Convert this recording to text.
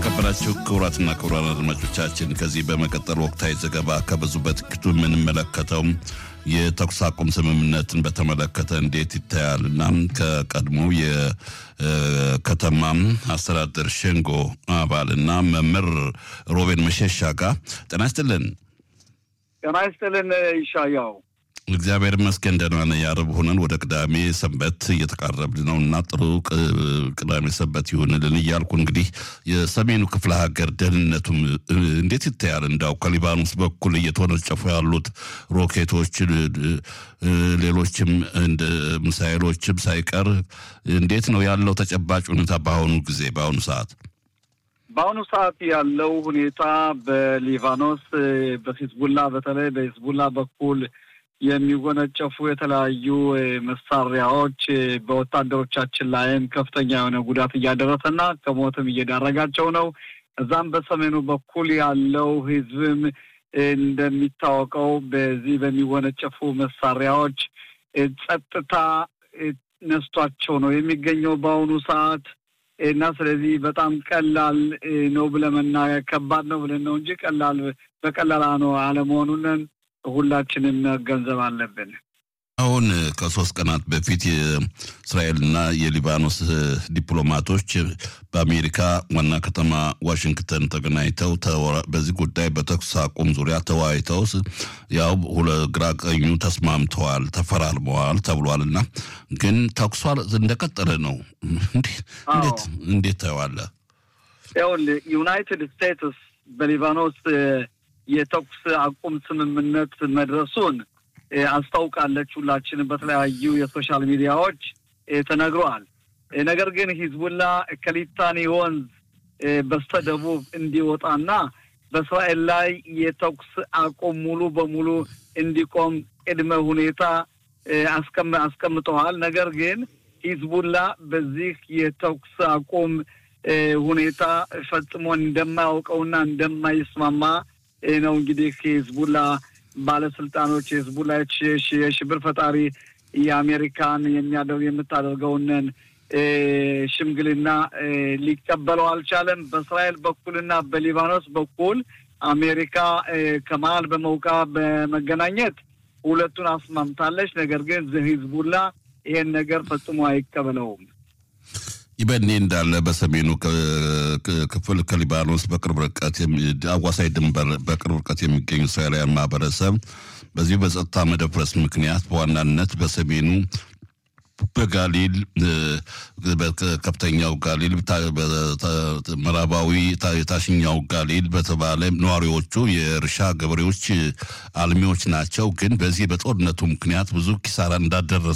የተከበራችሁ ክቡራትና ክቡራን አድማጮቻችን ከዚህ በመቀጠል ወቅታዊ ዘገባ ከብዙ በጥቂቱ የምንመለከተው የተኩስ አቁም ስምምነትን በተመለከተ እንዴት ይታያል እና ከቀድሞ የከተማ አስተዳደር ሸንጎ አባልና መምህር ሮቤን መሸሻ ጋር ጤና ይስጥልን። ጤና ይስጥልን ይሻያው። እግዚአብሔር ይመስገን ደህና ነን። የዓርብ ሆነን ወደ ቅዳሜ ሰንበት እየተቃረብን ነው እና ጥሩ ቅዳሜ ሰንበት ይሁንልን እያልኩ እንግዲህ የሰሜኑ ክፍለ ሀገር ደህንነቱም እንዴት ይታያል? እንዳው ከሊባኖስ በኩል እየተወነጨፉ ያሉት ሮኬቶች፣ ሌሎችም እንደ ሚሳይሎችም ሳይቀር እንዴት ነው ያለው ተጨባጭ ሁኔታ በአሁኑ ጊዜ በአሁኑ ሰዓት? በአሁኑ ሰዓት ያለው ሁኔታ በሊባኖስ በሂዝቡላ በተለይ በሂዝቡላ በኩል የሚወነጨፉ የተለያዩ መሳሪያዎች በወታደሮቻችን ላይም ከፍተኛ የሆነ ጉዳት እያደረሰና ከሞትም እየዳረጋቸው ነው። እዛም በሰሜኑ በኩል ያለው ህዝብም እንደሚታወቀው በዚህ በሚወነጨፉ መሳሪያዎች ጸጥታ ነስቷቸው ነው የሚገኘው በአሁኑ ሰዓት እና ስለዚህ በጣም ቀላል ነው ብለን መናገር ከባድ ነው ብለን ነው እንጂ ቀላል በቀላል ነው አለመሆኑንን ሁላችንም መገንዘብ አለብን። አሁን ከሶስት ቀናት በፊት የእስራኤልና የሊባኖስ ዲፕሎማቶች በአሜሪካ ዋና ከተማ ዋሽንግተን ተገናኝተው በዚህ ጉዳይ በተኩስ አቁም ዙሪያ ተወያይተው ያው ግራ ቀኙ ተስማምተዋል፣ ተፈራርመዋል ተብሏል እና ግን ተኩሷ እንደቀጠለ ነው። እንዴት እንዴት ታየዋለህ? ይኸውልህ ዩናይትድ ስቴትስ በሊባኖስ የተኩስ አቁም ስምምነት መድረሱን አስታውቃለች። ሁላችንም በተለያዩ የሶሻል ሚዲያዎች ተነግረዋል። ነገር ግን ሂዝቡላ ከሊታኒ ወንዝ በስተደቡብ እንዲወጣና በእስራኤል ላይ የተኩስ አቁም ሙሉ በሙሉ እንዲቆም ቅድመ ሁኔታ አስቀምጠዋል። ነገር ግን ሂዝቡላ በዚህ የተኩስ አቁም ሁኔታ ፈጽሞ እንደማያውቀውና እንደማይስማማ ነው እንግዲህ የህዝቡላ ባለስልጣኖች የህዝቡላ የሽብር ፈጣሪ የአሜሪካን የሚያደርግ የምታደርገውንን ሽምግልና ሊቀበለው አልቻለም። በእስራኤል በኩልና በሊባኖስ በኩል አሜሪካ ከመሀል በመውቃ በመገናኘት ሁለቱን አስማምታለች። ነገር ግን ህዝቡላ ይሄን ነገር ፈጽሞ አይቀበለውም። ይበኔ እንዳለ በሰሜኑ ክፍል ከሊባኖስ በቅርብ ርቀት አዋሳኝ ድንበር በቅርብ ርቀት የሚገኙ እስራኤላውያን ማህበረሰብ በዚሁ በጸጥታ መደፍረስ ምክንያት በዋናነት በሰሜኑ በጋሊል በከፍተኛው ጋሊል ምዕራባዊ የታችኛው ጋሊል በተባለ ነዋሪዎቹ የእርሻ ገበሬዎች አልሚዎች ናቸው። ግን በዚህ በጦርነቱ ምክንያት ብዙ ኪሳራ እንዳደረሰ